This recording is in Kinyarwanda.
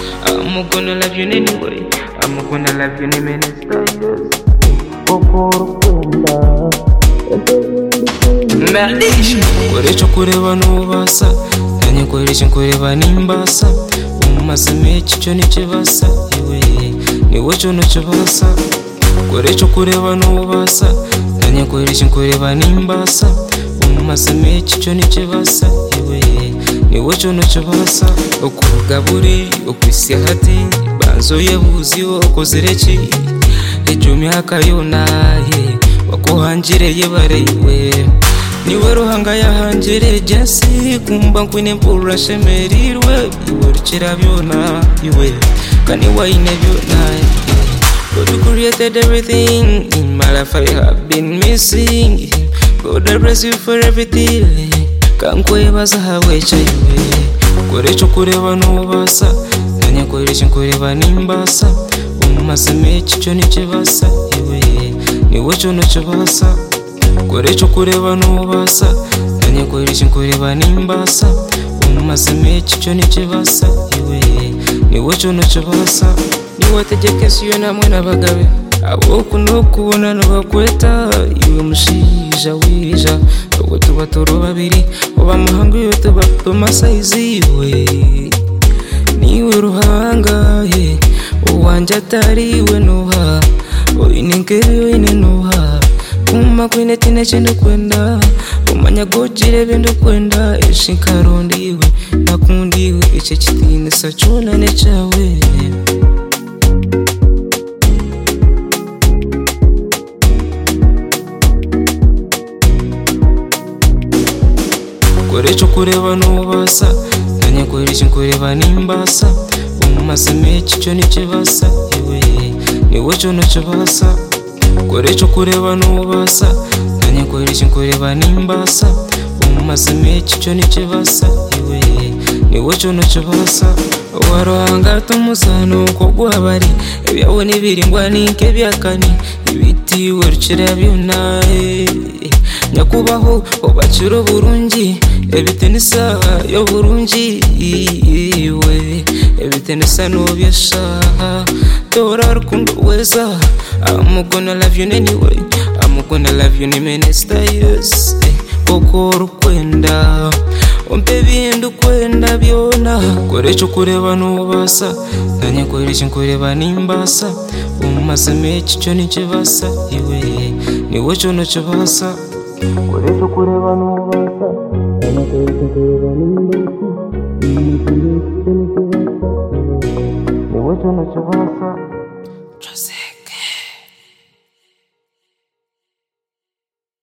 I'm gonna love you anyway. I'm gonna love you in a minute. Merisha Kureka kureba n'ubasa Nanjye kureka kureba n'imbasa Umumasa meki cyo nikibasa Iwe niwe cyo nukibasa Kureka kureba n'ubasa Nanjye kureka kureba n'imbasa Umumasa meki cyo nikibasa Iwe niwe cyo nukibasa Ukugaburi ukwisi hati Banzo yebuzi okozereki Ejo myaka yunaye Wakuhangireye barewe niwe ruhanga yahangereye jesi kumba nkwine mpurura shemerirwe iwe rukira byona iwe kandi wayine byona God who created everything in my life I have been missing God I bless you for everything kankwebaza hawe chaiwe korecho kureba nubasa nanya korecho kureba nimbasa umumazime chicho nichibasa iwe niwe chono chibasa korecho kureba nubasa nanye korecho kureba nimbasa umumazime chicho nichibasa iwe niwe chono chibasa niwe tegeke siyo namwe n'abagabe abokunda kubona ntibakweta iwe mushinja wija ubwo tuba turi babiri uba amahanga iyo tuba tumasayizi iwe niwe ruhanga ye uwanjye atari iwe nuha uyinike uyine nuha kuma kwine tine chende kwenda umanya gojire bende kwenda ishinkarondiwe nakundiwe ichi chitinisa chonane chawe korecho kureva nubasa nanya korechi kureva nimbasa umumazimechi cho nichivasa iwe niwe chonochivasa korecho kureva nubasa nanya korechi kureva nimbasa umumazimechi cho nichivasa iwe niwe chonochivasa warohanga tumusano kogwabari ebyawo nibiringwa ninke byakani ibitiwe rukira byona nyakubaho ubacira burungi ebitenisa yo burungi iwe ebitenisa nubyashaha tora rukundo weza amugona love you anyway amugona love you ni minister yes koko rukwenda umpe ibintu ukwenda byona korecho kureba nubasa nanye korecho nkureba nimbasa umumazime icyo nikibasa iwe niwe cyo nukibasa Por eso cureba no basta, ya no te dicen que era lindo, ni me pide que no se basta, de vuelta no se basta. Yo sé.